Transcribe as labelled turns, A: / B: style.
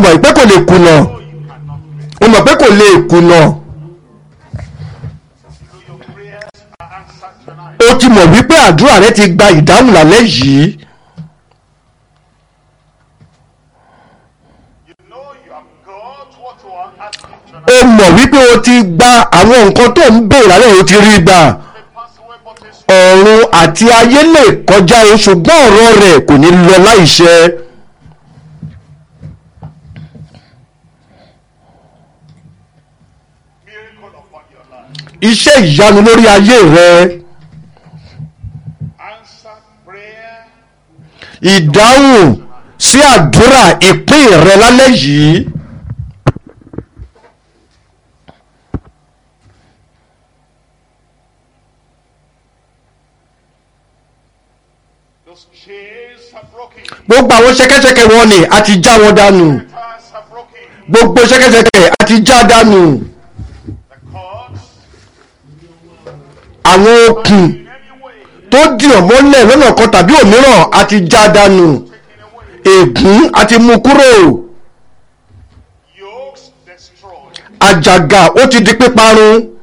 A: mọ̀ pé kò lè kùnà
B: know you cannot fail.
A: o mọ̀ pé kò lè kùnà
B: You know your prayers are answered tonight.
A: o ti mọ̀ wípé àdúrà rẹ ti gba ìdáhùn lálẹ́ yìí
B: You know you have got what you are asking
A: o
B: tonight.
A: mọ̀ wípé o ti gba àwọn nǹkan tó ń béèrè lálẹ́ yìí o ti rí gbà
B: May pass away, but it's
A: ọ̀run àti ayé lè kọjá o ṣùgbọ́n ọ̀rọ̀ rẹ̀ kò ní lọ láìṣẹ
B: miracle upon your life.
A: iṣẹ́ ìyanu lórí ayé rẹ
B: Answered prayer.
A: ìdáhùn sí àdúrà ìpín rẹ lálẹ́ yìí
B: Those chains are broken.
A: gbogbo àwọn ṣẹ̀kẹ̀ṣẹ̀kẹ̀ wọn ni a ti já wọn dànù
B: Fetters are broken.
A: gbogbo ṣẹ̀kẹ̀ṣẹ̀kẹ̀ a ti já dànù
B: The cords
A: àwọn okùn
B: in any way
A: tó dì ọ́ mọ́lẹ̀ lọ́nà kan tàbí òmíràn a ti já dànù
B: taken away.
A: ègún a ti mú kúrò
B: Yokes destroyed.
A: àjàgà ó ti di píparun